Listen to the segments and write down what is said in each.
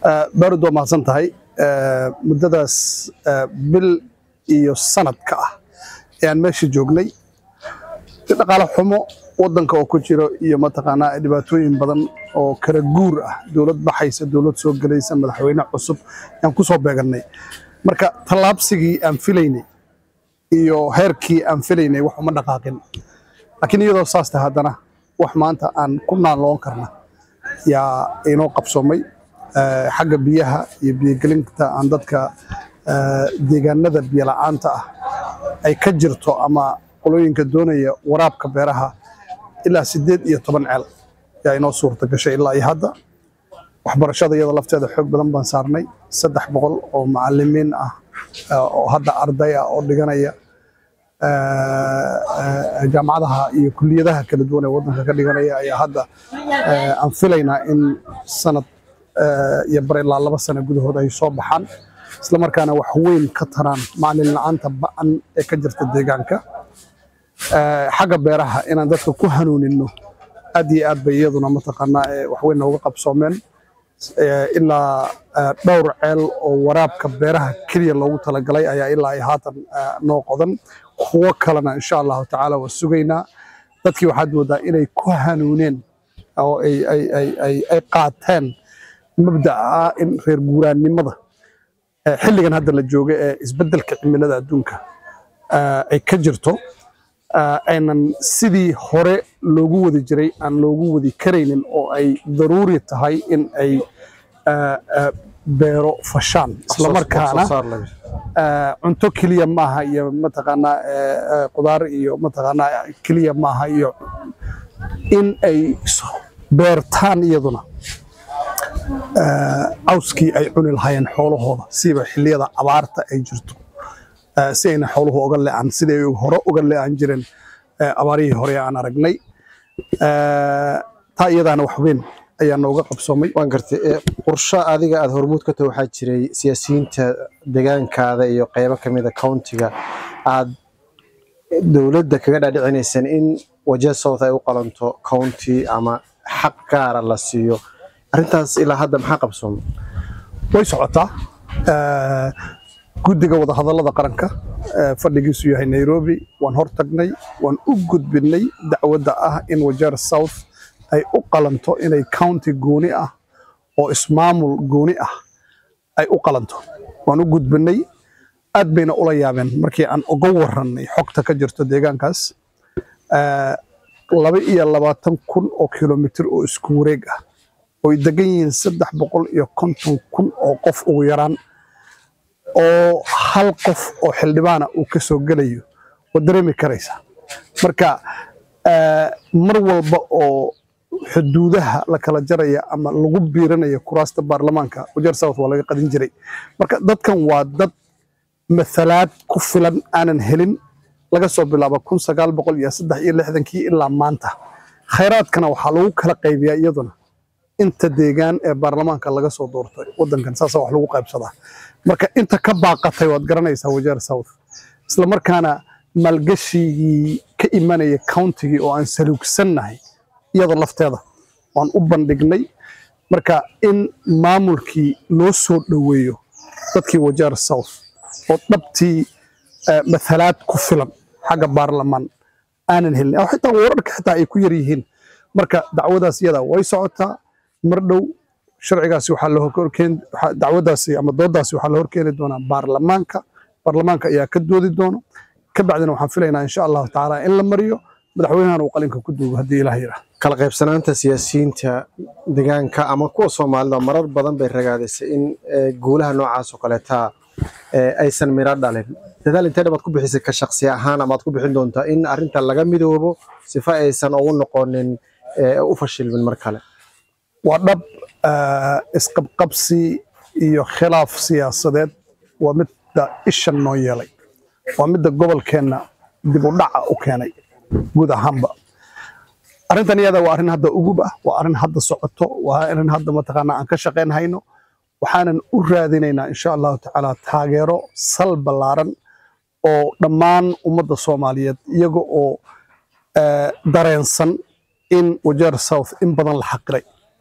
baarud waa mahadsan tahay muddadaas bil iyo sanadka ah ayaan meesha joognay dhaqaale xumo wadanka oo ku jiro iyo mataqaanaa dhibaatooyin badan oo kala guur ah dowlad baxaysa dowlad soo gelaysa madaxweyne cusub ayaan ku soo beegannay marka tallaabsigii aan filaynay iyo heerkii aan filaynay wax uma dhaqaaqin laakiin iyadoo saas tahay haddana wax maanta aan ku naanloon karna yaa inoo qabsoomay xagga biyaha iyo biyogelinta aan dadka deegaanada biyola'aanta ah ay ka jirto ama qolooyinka doonaya waraabka beeraha ilaa siddeed iyo toban ceel yaa inoo suurta gashay ilaa iyo hadda waxbarashada iyada lafteeda xoog badan baan saarnay saddex boqol oo macalimiin ah oo hadda arday ah oo dhiganaya jaamacadaha iyo kuliyadaha kala duwan ee waddanka ka dhiganaya ayaa hadda aan filaynaa in sanad iyo bar ilaa laba sano gudahood ay soo baxaan isla markaana wax weyn ka taraan macalin la'aanta ba'an ee ka jirta deegaanka xagga beeraha inaan dadka ku hanuunino aad iyo aad bay iyaduna mataqaanaa wax weyn nooga qabsoomeen ilaa dhowr ceel oo waraabka beeraha keliya loogu talagalay ayaa ilaa iyo haatan noo qodan kuwo kalena insha allahu tacaala waa sugaynaa dadkii waxaad moodaa inay ku hanuuneen oo ay qaateen mabda'a ah in reer guuraannimada xilligan hadda la jooga ee isbeddelka cimilada adduunka ay ka jirto aynan sidii hore loogu wadi jiray aan loogu wadi karaynin oo ay daruuri tahay in ay beero fashaan islamarkaana cunto keliya maaha iyo mataqaanaa qudaar iyo mataqaanaa keliya maaha iyo in ay beertaan iyaduna cawskii ay cuni lahaayeen xoolahooda siba xilliyada abaarta ay jirto si ayna xooluhu oga le'an siday hore uga le'an jireen abaarihii hore aan aragnay taa iyadaana wax weyn ayaa nooga qabsoomay waan gartay qorsho adiga aad hormuud ka tahay waxaa jiray siyaasiyiinta deegaankaada iyo qaybo ka mid a countiga aad dowladda kaga dhaadhicinaysaan in wajah south ay u qalanto county ama xaq gaara la siiyo arrintaas ilaa hadda maxaa qabsoomay way socotaa guddiga wadahadallada qaranka fadhigiisu yahay nairobi waan hor tagnay waan u gudbinay dacwadda ah in wajeer south ay u qalanto inay county gooni ah oo ismaamul gooni ah ay u qalanto waan u gudbinay aad bayna ula yaabeen markii aan uga warrannay xogta ka jirto deegaankaas laba iyo labaatan kun oo kilomitir oo isku wareeg ah oy degan yihiin saddex boqol iyo konton kun oo qof ugu yaraan oo hal qof oo xildhibaana uu ka soo gelayo waad dareemi karaysa marka mar walba oo xuduudaha la kala jaraya ama lagu biiranaya kuraasta baarlamaanka wajeer south waa laga qadin jiray marka dadkan waa dad mathalaad ku filan aanan helin laga soo bilaabo kun sagaal boqol iyo saddex iyo lixdankii ilaa maanta khayraadkana waxaa lagu kala qaybiyaa iyaduna inta deegaan ee baarlamaanka laga soo doortay wadankan saasa wax lagu qaybsadaa marka inta ka baaqatay waad garanaysaa wajeer south isla markaana maalgashigii ka imanaya countigii oo aan saluugsannahay iyada lafteeda waan u bandhignay marka in maamulkii loo soo dhoweeyo dadkii wajeer south oo dhabtii mathalaad ku filan xagga baarlamaan aanan helin xitaa wararka xitaa ay ku yar yihiin marka dacwadaas iyada way socotaa mar dhow sharcigaasi waxaa la horkeen dacwadaasi ama doodaasi waxaa la horkeeni doonaa baarlamaanka baarlamaanka ayaa ka doodi doono ka bacdina waxaan filaynaa insha allahu tacaala in la mariyo madaxweynahana uu qalinka ku duugo haddii ilaah yidhaah kala qaybsanaanta siyaasiyiinta deegaanka ama kuwa soomaalida marar badan bay ragaadisay in guulaha noocaas oo kaleeta aysan miro dhalin dadaal intee dhabaad ku bixisay ka shaksi ahaan ama aad ku bixin doontaa in arrinta laga midoobo sifa aysan ugu noqonin u fashilmin mar kale waa dhab isqabqabsi iyo khilaaf siyaasadeed waa midda ishan noo yeelay waa midda gobolkeenna dib u dhaca u keenay guud ahaanba arrintan iyada waa arrin hadda ugub ah waa arrin hadda socoto waa arrin hadda mataqaanaa aan ka shaqayn hayno waxaanan u raadinaynaa insha allahu tacaala taageero sal ballaaran oo dhammaan ummadda soomaaliyeed iyaga oo dareensan in wajeer south in badan la xaqiray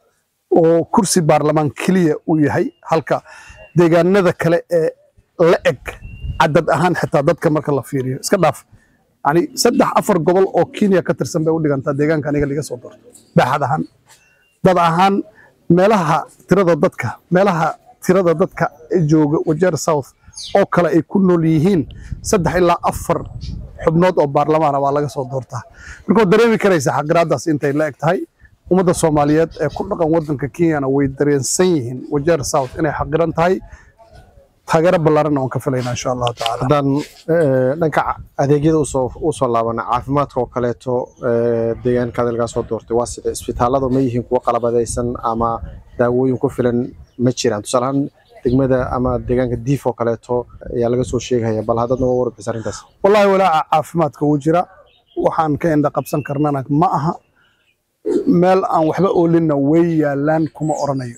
oo kursi baarlamaan keliya uu yahay halka deegaanada kale ee la eg cadad ahaan xitaa dadka marka la fiiriyo iska dhaaf yani saddex afar gobol oo kenya ka tirsan bay u dhigantaa deegaanka aniga laga soo doorto baaxad ahaan dad ahaan meelaha tirada dadka meelaha tirada dadka ee jooga wajeer south oo kale ay ku nool yihiin saddex ilaa afar xubnood oo baarlamaana waa laga soo doortaa marka waad dareemi karaysa xaqiraadaas intay la eg tahay ummadda soomaaliyeed ee ku dhaqan waddanka kenyana way dareensan yihiin wajeer south inay xaqiran tahay taageero ballaaranna waan ka filaynaa insha allahu tacaala haddaan eh, dhanka ca- adeegyada usoo usoo laabana caafimaadka oo kaleeto eh, deegaankaada lagaa soo doortay waa sida isbitaalladu ma yihiin kuwo qalabadaysan ama daawooyin ku filan ma jiraan tusaale ahaan degmada ama deegaanka diif oo kaleeto ayaa laga soo sheegaya bal haddaad naga warbixisa arrintaas wallaahi walaaca caafimaadka wuu jira waxaan ka indha qabsan karnana ma aha meel aan waxba oolinna way yaalaan kuma oranayo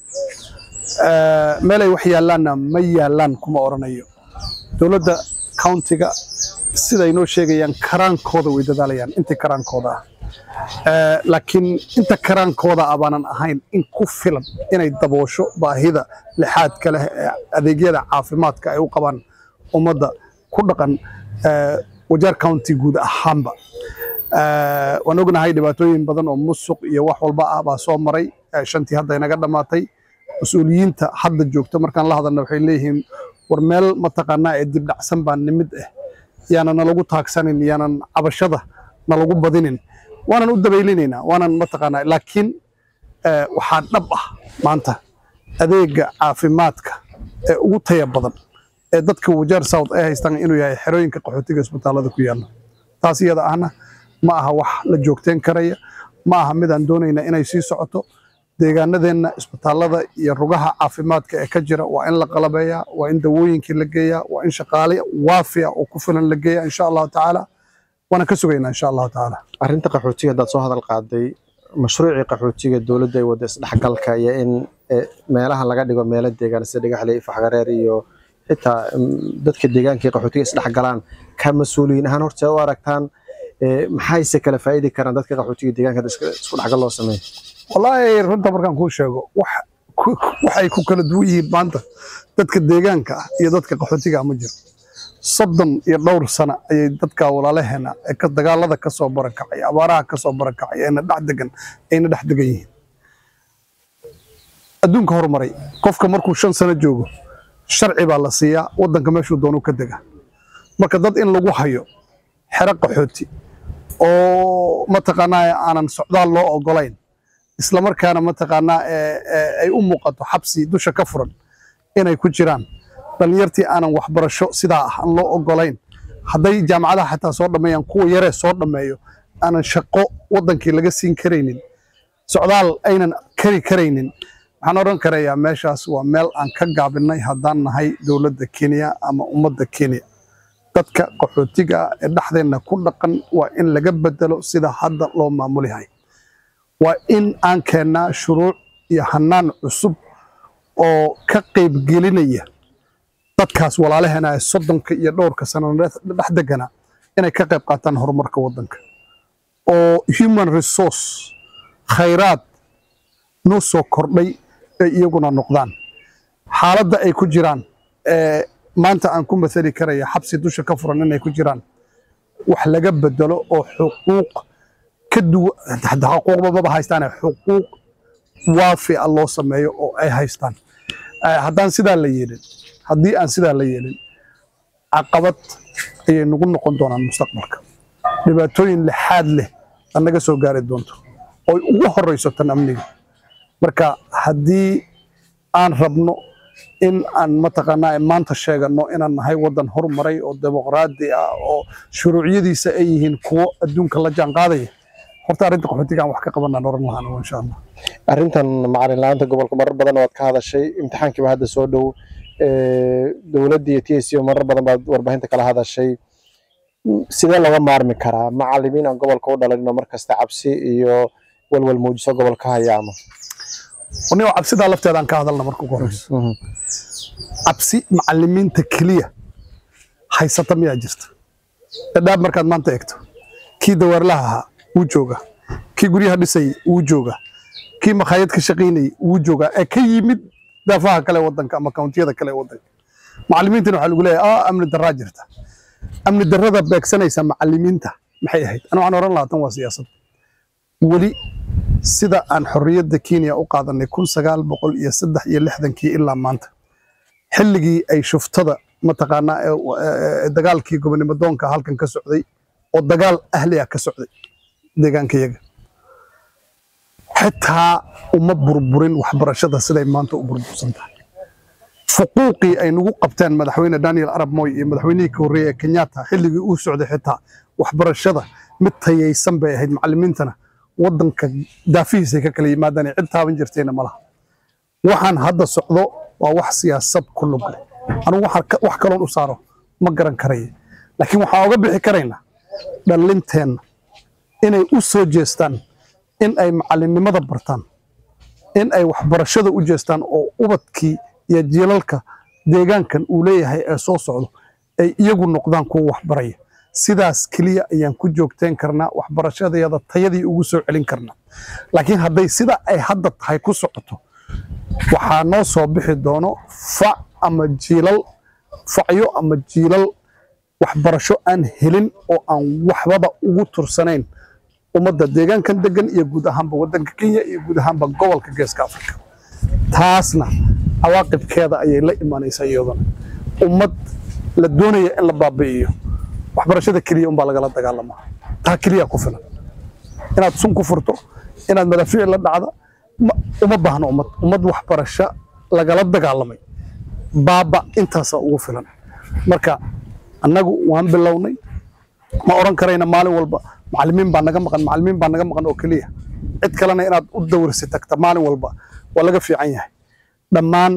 Eh, meel ay wax yaalaanna ma yaalaan kuma oranayo dowladda countiga siday noo sheegayaan karaankooda way dadaalayaan intii karaankooda ah Eh, laakiin inta karaankooda ah baanan ahayn in ku filan inay daboosho baahida lixaadka leh ee adeegyada caafimaadka ay u qabaan ummadda ku dhaqan eh, wajeer county guud ahaanba Eh, waan ognahay dhibaatooyin badan oo musuq iyo wax walba ah baa soo maray eh, shantii hadda inaga dhammaatay mas-uuliyiinta hadda joogta markaan la hadalna waxay leeyihiin war meel mataqaanaa ee dib dhacsan baa nimid ah yaanan nalagu taagsanin yaanan cabashada nalagu badinin waanan u dabaylinaynaa waanan mataqaanaa laakiin eh, waxaa dhab ah maanta adeega caafimaadka ee ugu taya badan ee dadka wajeer south ay haystaan inuu yahay xerooyinka qaxootiga isbitaallada ku yaalla taas iyada ahna ma aha wax la joogteen karaya ma aha midaan doonayna inay sii socoto deegaanadeenna isbitaallada iyo rugaha caafimaadka ee ka jira waa in la qalabeeyaa waa in dawooyinkii la geeyaa waa in shaqaale waafi ah oo ku filan la geeyaa insha allahu tacaala waana ka sugaynaa insha allahu tacaala arrinta qaxootiga haddaad soo hadal qaaday mashruucii qaxootiga dowladda ay wadda isdhexgalka iyo in eh, meelaha laga dhigo meelo deegaan sida dhagaxley faxgareer iyo xitaa mm, dadka deegaanka iyo qaxootiga isdhexgalaan ka mas-uuliyiin ahaan horta u aragtaan eh, maxayse kala faa'idi karaan dadka qaxootiga deegaanka hadda iska- isku dhexgal loo sameeyo wallaahi runta markaan kuu sheego wax ku- waxay ku kala duwan yihiin maanta dadka deegaanka ah iyo dadka qaxootiga ah ma jiro soddon iyo dhowr sano ayay dadka walaalaheena ee ka dagaalada ka soo barakacay abaaraha ka soo barakacay ayna dhex degan ayna dhex degan yihiin adduunka horumaray qofka markuu shan sano joogo sharci baa la siiyaa waddanka meeshuu doonuu ka dega marka dad in lagu hayo xero qaxooti oo mataqaanaa aanan socdaal loo ogolayn isla markaana mataqaanaa ee- ee ay u muuqato xabsi dusha ka furan inay ku jiraan dhallinyartii aanan waxbarasho sidaa ah aan loo ogolayn hadday jaamacadaha xataa soo dhammeeyaan kuwa yaree soo dhammeeyo aanan shaqo waddankii laga siin karaynin socdaal aynan kari karaynin waxaan odhan karayaa meeshaas waa meel aan ka gaabinay haddaan nahay dowladda kenya ama ummadda kenya dadka qaxootiga ah ee dhexdeenna ku dhaqan waa in laga bedelo sida hadda loo maamulihay waa in aan keennaa shuruuc iyo hanaan cusub oo ka qaybgelinaya dadkaas walaalaheena ee soddonka iyo dhowrka sano dhex degana inay ka qayb qaataan horumarka waddanka oo human resource khayraad noo soo kordhay ay iyaguna noqdaan xaaladda ay ku jiraan ee maanta aan ku mathali karaya xabsi dusha ka furan inay ku jiraan wax laga bedelo oo xuquuq ka duwan xuquuqba maba haystaane xuquuq waafi ah loo sameeyo oo ay haystaan Eh, haddaan sidaa la yeelin haddii aan sidaa la yeelin caqabad ayay nagu noqon doonaan mustaqbalka dhibaatooyin lixaad leh aan naga soo gaari doonto oy ugu horeyso tan amniga marka haddii aan rabno in aan mataqaanaa maanta sheegano inaan nahay waddan horumaray oo dimuqraadi ah oo shuruuciyadiisa ay yihiin kuwo adduunka la jaan qaadaya horta arrinta qaxootiga aan wax ka qabanaan oran lahaan insha allah arrintan macalin la-aanta gobolka marar badan waad ka hadashay imtixaankiiba hadda soo dhow Eh, dowladda iyo t s o marar badan baad warbaahinta kala hadashay M- sidee looga maarmi karaa macalimiin aan gobolka u dhalan mar kasta cabsi iyo walwal muujiso gobolka hayaama anigo cabsidaa lafteedaan ka hadalna marka ugu horeyso cabsi macalimiinta keliya haysata miyaa jirta dhadhaab markaad maanta eegto kii dawaarlaha ahaa wuu jooga kii guryaha dhisay wuu jooga kii makhaayad ka shaqaynayay wuu joogaa ee ka yimid daafaha kale wadanka ama kawntiyada kale wadanka macallimiintana waxaa lagu leeyahay ah amni daraa jirta amni darrada beegsanaysa macallimiinta maxay ahayd ana waxaan oran lahaa tan waa siyaasad weli sida aan xorriyadda kenya u qaadanay kun sagaal boqol iyo saddex iyo lixdankii ilaa maanta xilligii ay shuftada mataqaanaa dagaalkii gobonimo doonka halkan ka socday oo dagaal ahli ah ka socday deegaankayaga xitaa uma burburin waxbarashada siday maanta u burbursan tahay fuquuqii ay nagu qabteen madaxweyne daniel arab moy iyo madaxweynihii ka horreeyey ee kenyatta xilligii uu socday xitaa waxbarashada mid tayaysan bay ahayd macallimiintana waddanka daafihiisay ka kala yimaadaan cid taaban jirtayna ma laha waxaan hadda socdo waa wax siyaasad ku lug leh anugu wax kaloon u saaro ma garan karaya laakiin waxaan oga bixi karaynaa dhallinteenna inay u soo jeestaan in ay macallinnimada bartaan in ay waxbarashada u jeestaan oo ubadkii iyo jiilalka deegaankan uu leeyahay ee soo socdo ay iyagu noqdaan kuwa waxbaraya sidaas keliya ayaan ku joogteen karnaa waxbarashadayada tayadii ugu soo celin karnaa laakiin hadday sida ay hadda tahay ku socoto waxaa noo soo bixi doono fac ama jiilal facyo ama jiilal waxbarasho aan helin oo aan waxbaba ugu tursanayn ummadda deegaankan degan iyo guud ahaanba waddanka kenya iyo guud ahaanba gobolka geeska afrika taasna cawaaqibkeeda ayay la imanaysaa iyaduna ummad la doonaya in la baabi'iyo waxbarashada keliya unbaa lagala dagaalamaa taa keliya ku filan inaad sun ku furto inaad madaafiic la dhacda uma baahno ummad ummad waxbarasho lagala dagaalamay baaba intaasaa ugu filan marka annagu waan bilownay ma oran karayna maalin walba macallimiin baa naga maqan macallimiin baa naga maqan oo keliya cid kalena inaad u dawrsi tagta maalin walba waa laga fiican yahay dhammaan